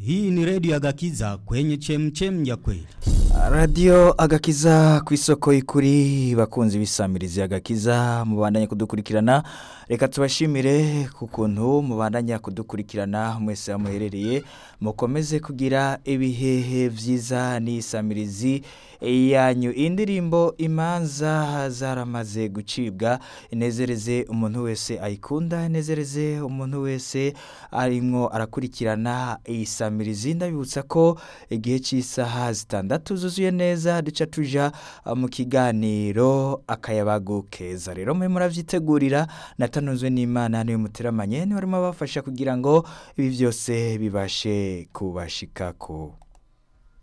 Hii ni redio ya Gakiza kwenye chemchem ya kweli. Radio agakiza ku isoko y'ikuri bakunzi bisamirizi agakiza mubandanye kudukurikirana reka tubashimire ku kuntu mubandanya kudukurikirana mwese amuherereye mukomeze kugira ibihehe vyiza n'isamirizi yanyu indirimbo imanza zaramaze gucibwa inezereze umuntu wese ayikunda inezereze umuntu wese arimwo arakurikirana isamirizi ndabibutsa ko igihe cy'isaha zitandatu zuzuye neza duca tuja mu kiganiro akayabagu keza rero mwe muravyitegurira natanuzwe n'imana niwe muteramanye niwe arimo abafasha kugira ngo ibi byose bibashe kubashikako